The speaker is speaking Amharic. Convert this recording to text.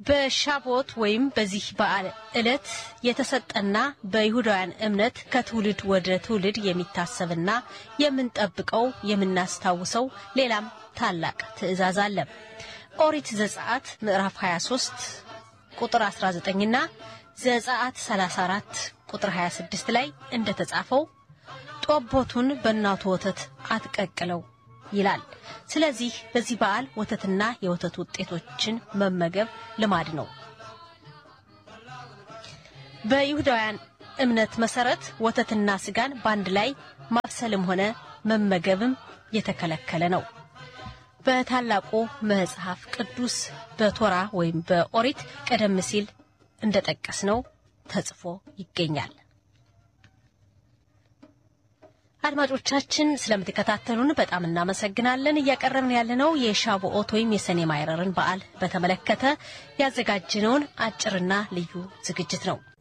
በሻቦት ወይም በዚህ በዓል ዕለት የተሰጠና በይሁዳውያን እምነት ከትውልድ ወደ ትውልድ የሚታሰብና የምንጠብቀው የምናስታውሰው ሌላም ታላቅ ትእዛዝ አለ። ኦሪት ዘጸአት ምዕራፍ 23 ቁጥር 19ና ዘጸአት 34 ቁጥር 26 ላይ እንደተጻፈው ጦቦቱን በእናቱ ወተት አትቀቅለው ይላል። ስለዚህ በዚህ በዓል ወተትና የወተት ውጤቶችን መመገብ ልማድ ነው። በይሁዳውያን እምነት መሰረት ወተትና ስጋን በአንድ ላይ ማብሰልም ሆነ መመገብም የተከለከለ ነው። በታላቁ መጽሐፍ ቅዱስ በቶራ ወይም በኦሪት ቀደም ሲል እንደጠቀስነው ተጽፎ ይገኛል። አድማጮቻችን ስለምትከታተሉን በጣም እናመሰግናለን። እያቀረብን ያለነው የሻቦኦት ወይም የሰኔ ማይረርን በዓል በተመለከተ ያዘጋጅነውን አጭርና ልዩ ዝግጅት ነው።